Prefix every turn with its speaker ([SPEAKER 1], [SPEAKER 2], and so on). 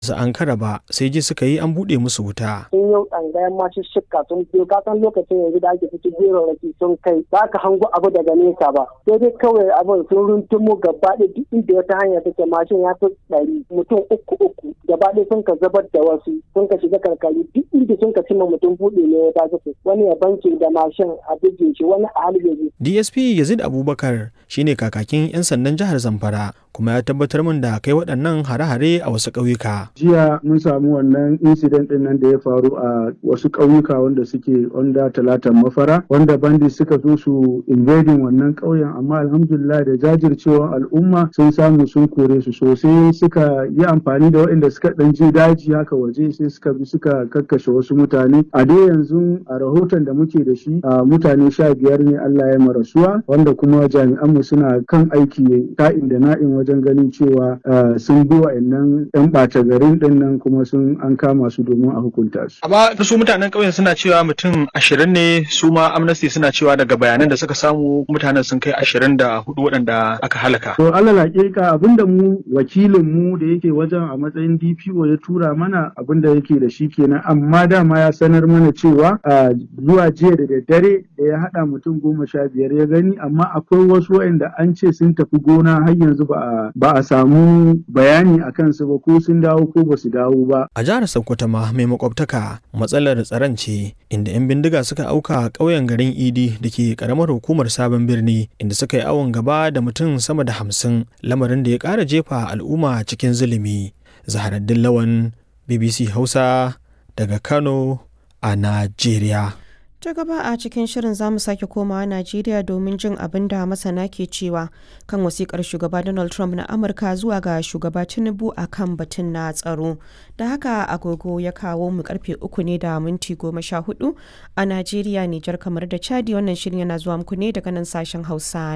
[SPEAKER 1] su ankara ba sai ji suka yi an buɗe musu wuta.
[SPEAKER 2] sun yau tsangayen masu shikka sun biyo ka san lokacin yanzu da ake fito gero raki sun kai ba ka hango abu daga nesa ba sai dai kawai abin sun runtumo gaba ɗaya duk inda wata hanya take mashin ya fi ɗari mutum uku uku gaba ɗaya sun ka zabar da wasu sun ka shiga karkari duk inda sun ka cimma mutum buɗe ne ya tashi wani ya banke da mashin a bige shi wani a halbe
[SPEAKER 1] DSP Yazid Abubakar shine kakakin 'yan sandan jihar Zamfara kuma ya tabbatar min da kai waɗannan hare-hare a wasu ƙauyuka.
[SPEAKER 3] jiya mun samu wannan incident din nan da ya faru a wasu ƙauyuka wanda suke onda talatan mafara wanda bandit suka zo su invading wannan ƙauyen amma alhamdulillah da jajircewar al'umma sun samu sun kore su sosai suka yi amfani da waɗanda suka ɗan je daji haka waje sai suka bi suka kakkashe wasu mutane a dai yanzu a rahoton da muke da shi a mutane sha biyar ne Allah ya marasuwa wanda kuma jami'anmu suna kan aiki ka'in da na'in wajen ganin cewa sun bi wa'annan 'yan ɓata garin ɗin nan kuma sun an kama su domin a hukunta su.
[SPEAKER 1] Amma su mutanen ƙauyen suna cewa mutum ashirin ne su ma Amnesty suna cewa daga bayanan da suka samu mutanen sun kai ashirin da hudu waɗanda aka halaka.
[SPEAKER 3] To alal hakika abinda mu wakilin mu da yake wajen a matsayin DPO ya tura mana abinda yake da shi kenan amma dama ya sanar mana cewa zuwa jiya da daddare da ya haɗa mutum goma sha biyar ya gani amma akwai wasu waɗanda an ce sun tafi gona har yanzu ba a samu bayani a kansu ba ko sun dawo ko ba su dawo ba.
[SPEAKER 1] A jihar Sokoto ma mai makwabtaka matsalar tsaron ce inda 'yan bindiga suka auka ƙauyen garin Idi da ke ƙaramar hukumar sabon birni inda suka yi awon gaba da mutum sama da hamsin lamarin da ya ƙara jefa al'umma cikin zulumi. Zaharaddin Lawan BBC Hausa daga Kano a Najeriya.
[SPEAKER 4] ta gaba a cikin shirin zamu sake komawa najeriya domin jin abin da masana ke cewa kan wasikar shugaba donald trump na amurka zuwa ga shugaba tinubu a kan batun na tsaro da haka agogo ya kawo mu karfe uku ne da minti goma sha hudu a najeriya nijar kamar da chadi wannan shirin yana zuwa muku ne daga nan sashen hausa